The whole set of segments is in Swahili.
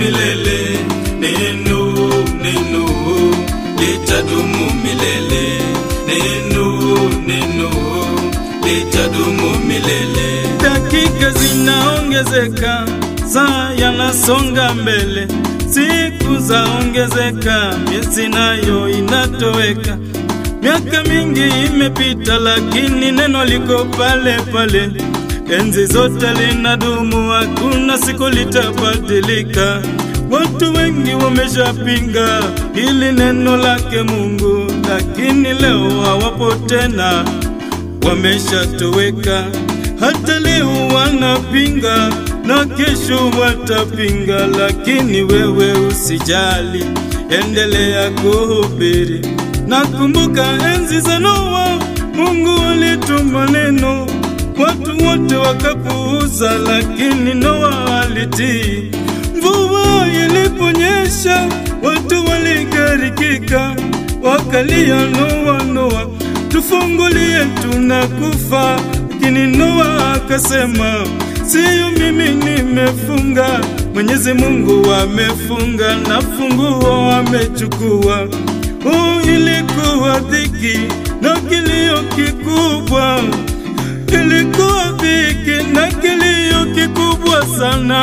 milele. Neno, neno litadumu milele. Neno, neno litadumu milele. Dakika zinaongezeka, saa yanasonga mbele, siku zaongezeka, miezi nayo inatoweka. Miaka mingi imepita, lakini neno liko pale pale. Enzi zote linadumu, hakuna siku litabadilika. Watu wengi wameshapinga hili neno lake Mungu, lakini leo hawapo tena, wameshatoweka. Hata leo wanapinga na kesho watapinga, lakini wewe usijali, endelea kuhubiri. Nakumbuka enzi za Noa, Mungu alituma neno, watu wote wakapuuza, lakini Noa alitii. Mvua iliponyesha, watu waligarikika, wakalia, Noa, Noa, tufungulie, tunakufa. Lakini Noa akasema, siyo mimi nimefunga, Mwenyezi Mungu amefunga na funguo amechukua. Oh, ilikuwa dhiki na kilio kikubwa, ilikuwa dhiki na kilio kikubwa sana.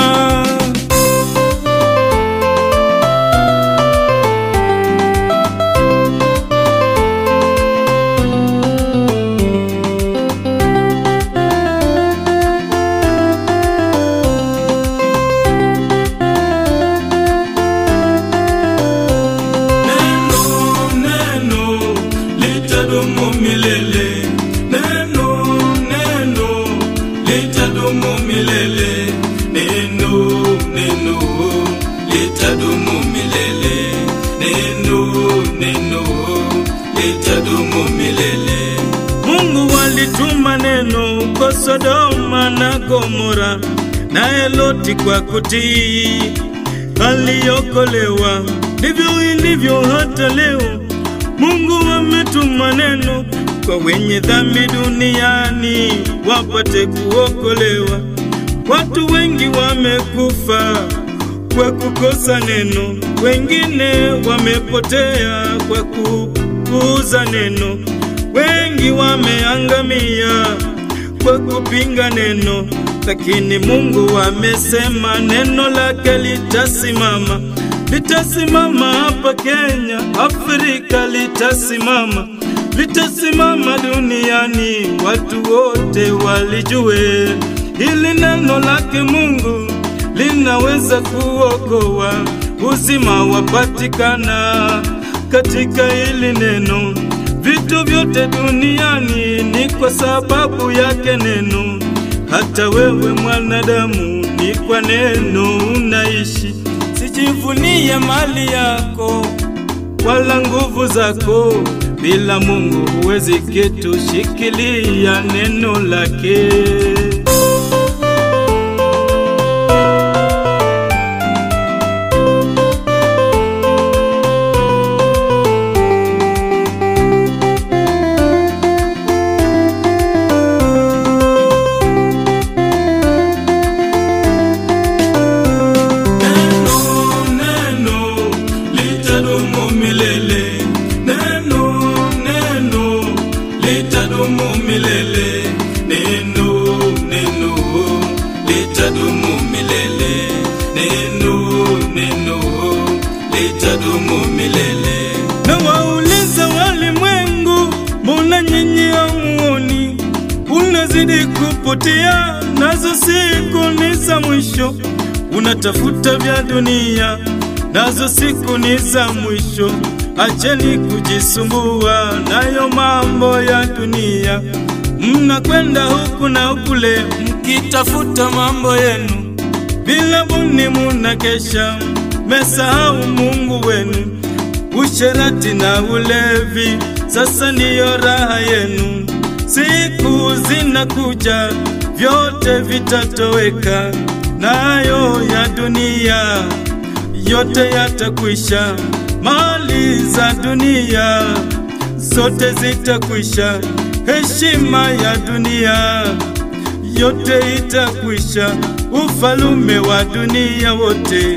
Neno, neno litadumu milele. Neno, neno litadumu milele. Neno, neno litadumu milele. Neno, neno litadumu milele. Mungu alituma neno kwa Sodoma na Gomora, naye Loti kwa kutii aliokolewa. Ndivyo ilivyo hata leo, Mungu ametuma neno kwa wenye dhambi duniani wapate kuokolewa. Watu wengi wamekufa kwa kukosa neno, wengine wamepotea kwa kupuuza neno, wengi wameangamia kwa kupinga neno, lakini Mungu amesema neno lake litasimama, litasimama hapa Kenya, Afrika litasimama, litasimama duniani, watu wote walijue hili neno lake Mungu linaweza kuokoa, uzima wapatikana katika hili neno. Vitu vyote duniani ni kwa sababu yake neno. Hata wewe mwanadamu, ni kwa neno unaishi. Sijivunie mali yako wala nguvu zako, bila Mungu huwezi kitu. Shikilia neno lake. Neno, neno litadumu milele. Neno, neno litadumu milele. Neno, neno litadumu milele. Neno, neno litadumu milele. na wauliza walimwengu, mbona nyinyi hamuoni? Unazidi kupotea, nazo siku ni za mwisho. Unatafuta vya dunia, nazo siku ni za mwisho. Acheni kujisumbua nayo mambo ya dunia. Mnakwenda huku na kule mkitafuta mambo yenu, bila buni munakesha, mesahau Mungu wenu. Usherati na ulevi sasa ndiyo raha yenu. Siku zinakuja, vyote vitatoweka, nayo ya dunia yote yatakwisha. Mali za dunia zote zitakwisha, heshima ya dunia yote itakwisha, ufalume wa dunia wote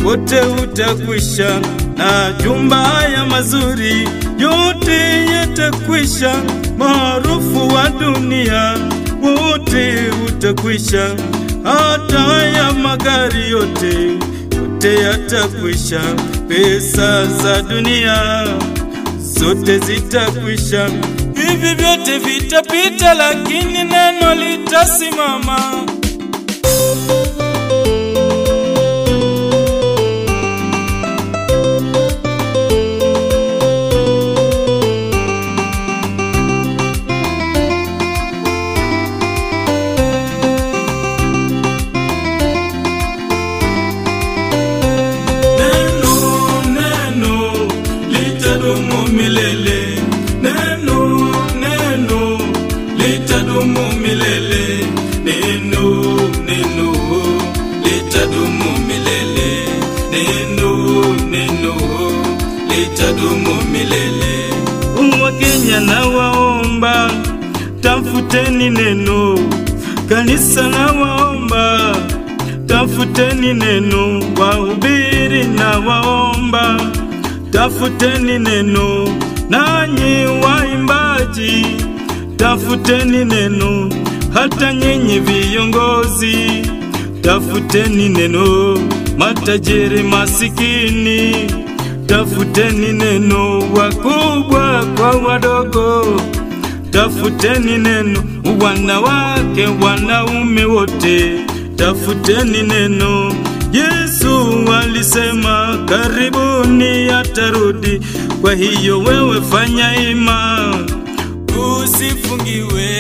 wote utakwisha, na jumba haya mazuri yote yatakwisha, maarufu wa dunia wote utakwisha, hata haya magari yote yote yatakwisha, pesa za dunia zote zitakwisha, hivi vyote vitapita, lakini neno litasimama. Neno, neno litadumu milele. Neno, neno litadumu milele. Neno, neno litadumu milele. Neno, neno litadumu milele. Wakenya na waomba, tafuteni neno. Kanisa na waomba, tafuteni neno. Wahubiri na waomba, tafuteni neno. Nanyi waimbaji, tafuteni neno. Hata nyinyi viongozi, tafuteni neno. Matajiri masikini, tafuteni neno. Wakubwa kwa wadogo, tafuteni neno. Wanawake, wanaume wote, tafuteni neno. Yesu alisema karibuni atarudi. Kwa hiyo wewe fanya ima, usifungiwe.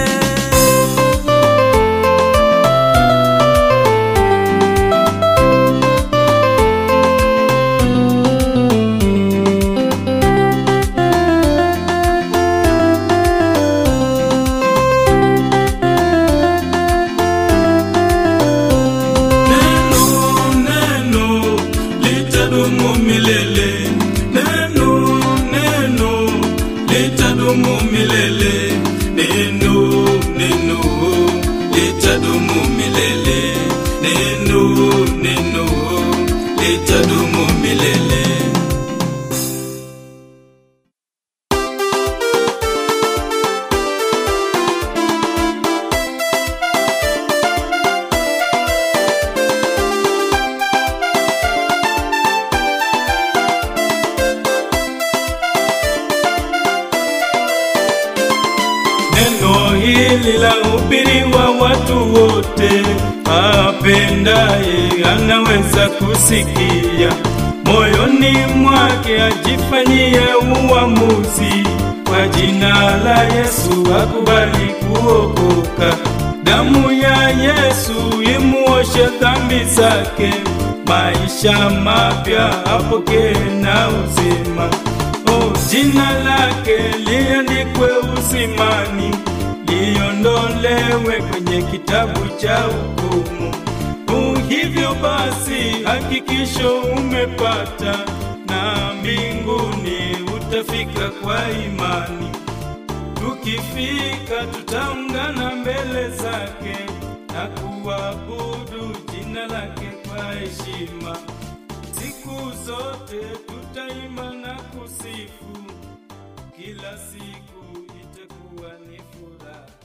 Neno, neno litadumu milele. Neno, neno litadumu milele. Neno, neno litadumu milele. Neno, neno litadumu milele. Neno hili la hubiriwa watu wote, apendaye anaweza kusikia, moyoni mwake ajifanyie uamuzi. Kwa jina la Yesu akubali kuokoka, damu ya Yesu imuoshe dhambi zake, maisha mapya apokee na uzima. Oh, jina lake liandikwe uzimani, liondolewe kwenye kitabu cha hukumu. Oh, hivyo basi hakikisho umepata, na mbinguni utafika kwa imani. Tukifika tutaungana mbele zake na kuabudu jina lake kwa heshima. Siku zote tutaimba na kusifu, kila siku itakuwa ni furaha.